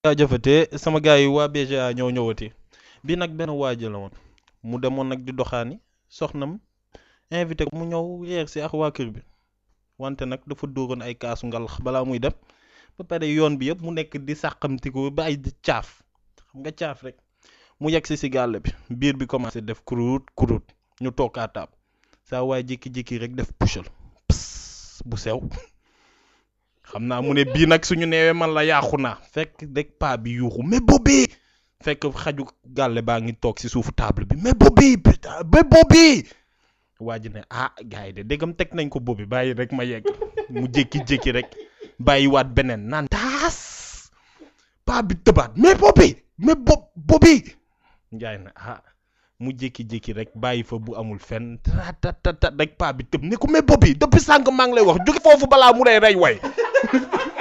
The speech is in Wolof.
jaajëfatee sama gars yi waa BGA ñoo ñëwati bii nag benn waaji la woon mu demoon nag di doxaani soxnam invité ko mu ñëw yeer si ak waa kër bi wante nag dafa dóoroon ay kaasu ngalax balaa muy dem ba pare yoon bi yëpp mu nekk di sàqamtiku ba ay di caaf xam nga caaf rek mu yegg si si gàll bi biir bi commencé def kurut kurut ñu toog à table saa waay jékki-jékki rek def pushal pss bu sew xam naa mu ne bii nag suñu neewee man la yaaxu naa fekk rek paa bi yuuxu mais boobi fekk xaju gàlle baa ngi toog si suufu table bi mais boobi putain mais boobi waa ji ne ah gars yi de déggam teg nañ ko boobi bàyyi rek ma yegg mu jékki-jékki rek bàyyiwaat beneen naan taas paa bi tëbaat mais boobi mais bo boobi njaay na ah mu jékki-jékki rek bàyyi fa bu amul fenn tatatata rek paa bi tëb ne ko mais boobi depuis sànq maa ngi lay wax jóge foofu balaa mu lay rey way